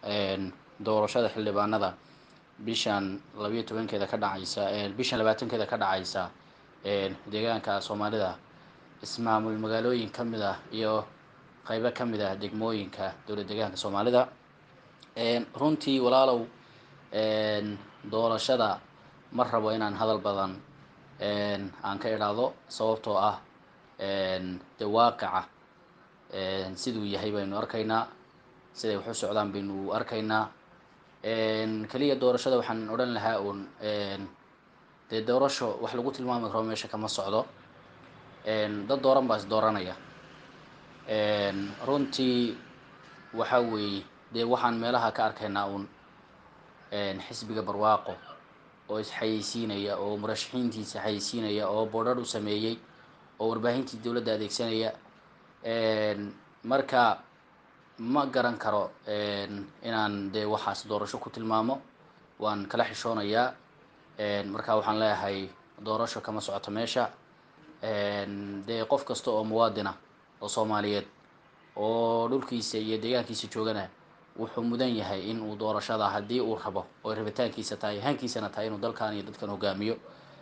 doorashada xildhibaanada bishan labayo tobankeeda ka dhacaysa bishan labaatankeeda ka dhacaysa deegaanka soomaalida ismaamul magaalooyin ka mid ah iyo qeybo ka mid ah degmooyinka dowlad deegaanka soomaalida runtii walaalow doorashada ma rabo inaan hadal badan aan ka idhaahdo sababtoo ah de waaqica siduu yahay baynu arkaynaa siday wax u socdaan baynu arkaynaa keliya doorashada waxaan odhan lahaa uun dee doorasho wax lagu tilmaami karo meesha kama socdo dad dooran baa is dooranaya runtii waxa weeye dee waxaan meelaha ka arkaynaa uun xisbiga barwaaqo oo isxayeysiinaya oo murashaxiintiisa xayeysiinaya oo boodhar u sameeyey oo warbaahintii dowladda adeegsanaya marka ma garan karo inaan dee waxaas doorasho ku tilmaamo waan kala xishoonayaa marka waxaan leeyahay doorasho kama socoto meesha dee qof kasta oo muwaadina oo soomaaliyeed oo dhulkiisa iyo deegaankiisa joogana wuxuu mudan yahay in uu doorashada haddii uu rabo oo rabitaankiisa tahay hankiisana tahay inuu dalkan iyo dadkan hogaamiyo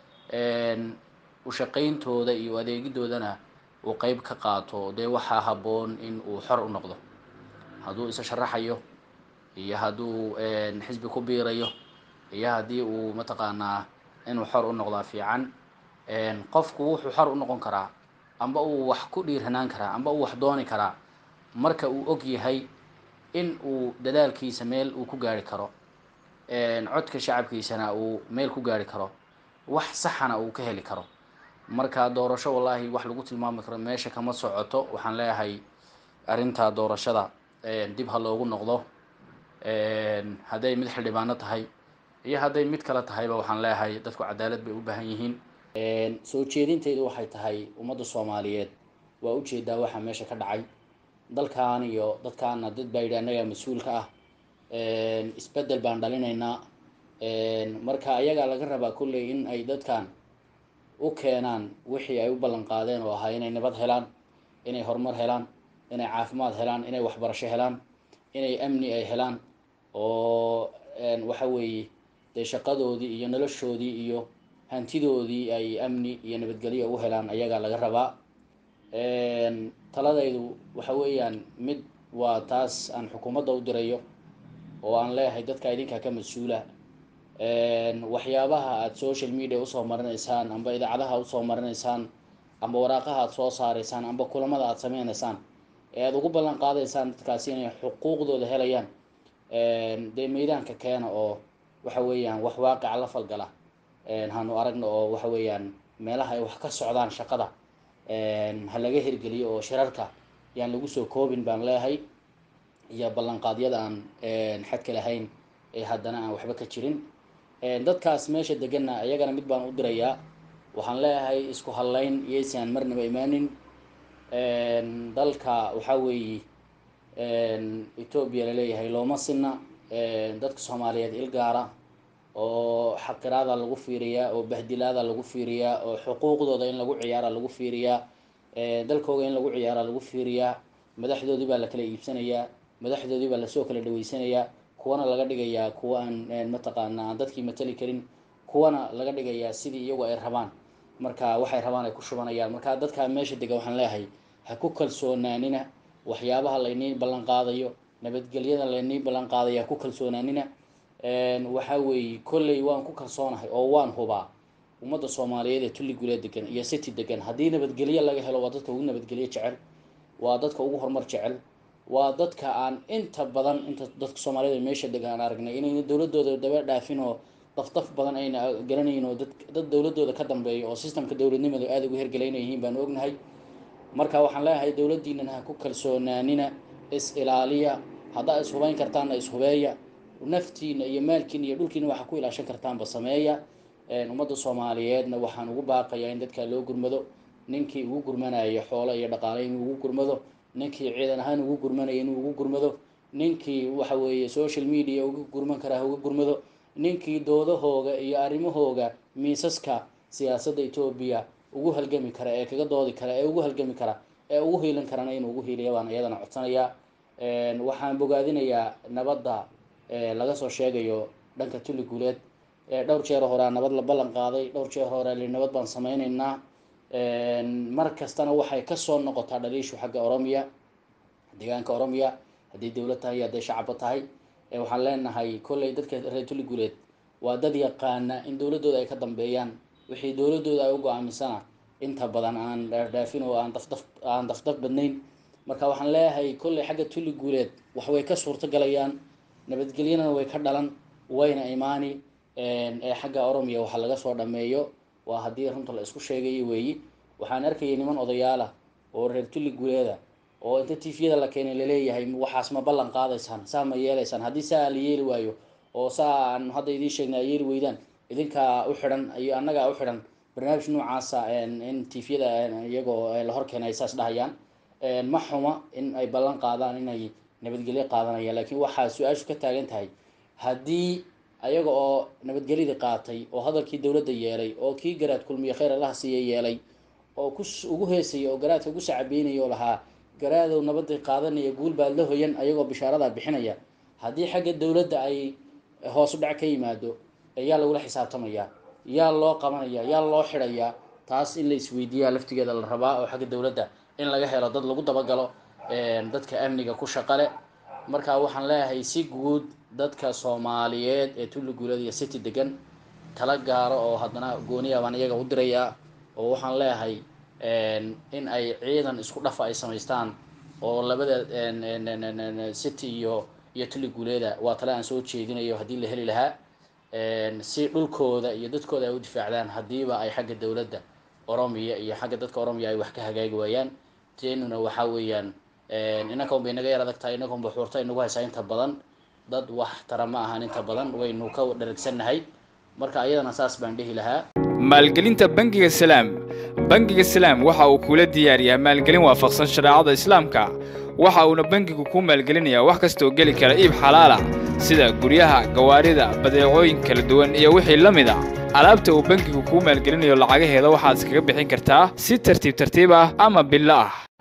ushaqayntooda iyo adeegidoodana uu qeyb ka qaato dee waxaa habboon in uu xor u noqdo hadduu isa sharaxayo iyo hadduu xisbi ku biirayo iyo haddii uu mataqaanaa inuu xor u noqdaa fiican qofku wuxuu xor u noqon karaa amba uu wax ku dhiiranaan karaa amba uu wax dooni karaa marka uu og yahay in uu dadaalkiisa meel uu ku gaari karo codka shacabkiisana uu meel ku gaari karo wax saxana uu ka heli karo marka doorasho wallaahi wax lagu tilmaami karo meesha kama socoto waxaan leeyahay arrintaa doorashada dib ha loogu noqdo hadday mid xildhibaano tahay iyo hadday mid kale tahayba waxaan leeyahay dadku cadaalad bay u baahan yihiin soo jeedinteydu waxay tahay ummadda soomaaliyeed waa ujeedaa waxaa meesha ka dhacay dalkan iyo dadkaana dad baa yidhi annagaa mas-uulka ah isbeddel baan dhalinaynaa marka ayagaa laga rabaa kolley in ay dadkan u keenaan wixii ay u ballan qaadeen oo ahaa inay nabad helaan inay horumar helaan inay caafimaad helaan inay waxbarasho helaan inay amni ay helaan oo waxa weeye dee shaqadoodii iyo noloshoodii iyo hantidoodii ay amni iyo nabadgelyo u helaan ayagaa laga rabaa taladaydu waxa weeyaan mid waa taas aan xukuumadda u dirayo oo aan leeyahay dadka idinkaa ka mas-uula waxyaabaha aada social media usoo marinaysaan amba idaacadaha usoo marinaysaan amba waraaqaha aada soo saaraysaan amba kulamada aada sameynaysaan ee aada ugu ballan qaadaysaan dadkaasi inay xuquuqdooda helayaan dee meydaanka keena oo waxa weeyaan wax waaqica la falgala hanu aragna oo waxa weeyaan meelaha ay wax ka socdaan shaqada ha laga hirgeliyo oo shirarka yaan lagu soo koobin baan leeyahay iyo ballanqaadyada aan xadka lahayn ee haddana aan waxba ka jirin dadkaas meesha deganna iyagana mid baan u dirayaa waxaan leeyahay isku hadlayn iyoysaan marnaba imaanin dalka waxaa weeye etoobiya laleeyahay looma sinna dadka soomaaliyeed ilgaara oo xaqiraada lagu fiiriyaa oo bahdilaada lagu fiiriyaa oo xuquuqdooda in lagu ciyaara lagu fiiriyaa dalkooga in lagu ciyaara lagu fiiriyaa madaxdoodii baa la kala iibsanayaa madaxdoodii baa lasoo kala dhaweysanayaa kuwana laga dhigayaa kuwa aan mataqaana aan dadkii matali karin kuwana laga dhigayaa sidii iyagu ay rabaan marka waxay rabaan ay ku shubanayaan marka dadkaa meesha dega waxaan leeyahay ha ku kalsoonaanina waxyaabaha laynii ballan qaadayo nabadgelyada laynii ballan qaadayo ha ku kalsoonaanina waxaa weeye kolley waan ku kalsoonahay oo waan hubaa ummadda soomaaliyeed ee tulli gulee degan iyo city degan haddii nabadgelyo laga helo waa dadka ugu nabadgelyo jecel waa dadka ugu horumar jecel waa dadka aan inta badan inta dadka soomaaliyed meesha degan aan aragnay inayna dowladooda daba dhaafin oo dafdaf badan ayna garanayn oo dad dad dowladooda ka dambeeya oo systemka dowladnimadu aada ugu hergelayna yihiin baanu ognahay marka waxaan leeyahay dowladdiinana ha ku kalsoonaanina is ilaaliya haddaa is hubeyn kartaanna is hubeeya naftiina iyo maalkiina iyo dhulkiina waxaa ku ilaashan kartaanba sameeya ummadda soomaaliyeedna waxaan ugu baaqayaa in dadka loo gurmado ninkii ugu gurmanaya xoolo iyo dhaqaale inuu ugu gurmado ninkii ciidan ahaan ugu gurmanaya inuu ugu gurmado ninkii waxa weeye social media uga gurman karaa ha uga gurmado ninkii doodahooga iyo arrimahooga miisaska siyaasadda etoobiya ugu halgami kara ee kaga doodi kara ee ugu halgami kara ee ugu hiilin karana inuu ugu hiiliya baan iyadana codsanayaa waxaan bogaadinayaa nabadda laga soo sheegayo dhanka tuli guuleed dhowr jeer horea nabad la ballan qaaday dhowr jeer hore li nabad baan sameyneynaa mar kastana waxay kasoo noqotaa dhaliishu xagga oromiya deegaanka oromiya haddii dowlad tahay iyo hadday shacabba tahay waxaan leenahay kolley dadka reer tuli guuleed waa dad yaqaana in dowladooda ay ka dambeeyaan wixii dowladooda ay u go-aamisana inta badan aan dhaafdhaafin oo aan dafdaf aan dafdaf badnayn marka waxaan leeyahay kolley xagga tuli guuleed wax way ka suurto galayaan nabadgelyana way ka dhalan wayna imaani ee xagga oromiya waxa laga soo dhameeyo waa haddii runta la isku sheegayo weeyi waxaan arkayay niman odayaalah oo reer tuli guuleeda oo inta tifyada la keenay laleeyahay waxaas ma ballan qaadaysaan saa ma yeelaysaan haddii saa la yeeli waayo oo saa aan hadda idiin sheegnay ay yeeli weydaan idinkaa u xidhan iyo annagaa u xidhan barnaamij noocaasa in tifyada iyagoo la hor keenay ay saas dhahayaan ma xuma in ay ballan qaadaan inay nabadgelyo qaadanayaan laakiin waxaa su-aashu ka taagan tahay haddii ayaga oo nabadgelyadii qaatay oo hadalkii dowladda yeelay oo kii garaad kulmiye khayr allaha siiya yeelay oo ku ugu heesaya oo garaadka ugu sacabeynaya oo lahaa garaadow nabadii qaadanaya guul baad la hoyan ayagoo bishaaradaa bixinaya haddii xagga dowladda ay hoos u dhac ka yimaado yaa lagula xisaabtamaya yaa loo qabanaya yaa loo xidhayaa taas in la isweydiiyaa laftigeeda la rabaa oo xagga dowladda in laga helo dad lagu dabagalo dadka amniga ku shaqale marka waxaan leeyahay si guud dadka soomaaliyeed ee tulli guulada iyo city degan tala gaaro oo haddana gooniya baan iyaga u dirayaa oo waxaan leeyahay in ay ciidan isku dhafa ay samaystaan oo labada city iyo iyo tulli guuleeda waa tale aan soo jeedinayo haddii la heli lahaa si dhulkooda iyo dadkooda ay u difaacdaan haddiiba ay xagga dowladda oromiya iyo xagga dadka oromiya ay wax ka hagaagi waayaan teenuna waxaa weeyaan inanka unbay naga yar adag tahay inanka unba xuurta inagu haysaa inta badan dad wax tara ma ahan inta badan waynu ka dharagsannahay marka ayadana saas baan dhihi lahaa maalgelinta bangiga salaam bangiga salaam waxa uu kula diyaariyaa maalgelin waafaqsan shareecada islaamka waxa uuna bangigu ku maalgelinayaa wax kastaoo geli kara iib xalaala sida guryaha gawaarida badeecooyin kala duwan iyo wixii la mid a alaabta uu bangigu kuu maalgelinayo lacagaheeda waxaad iskaga bixin kartaa si tartiib tartiib ah ama billo ah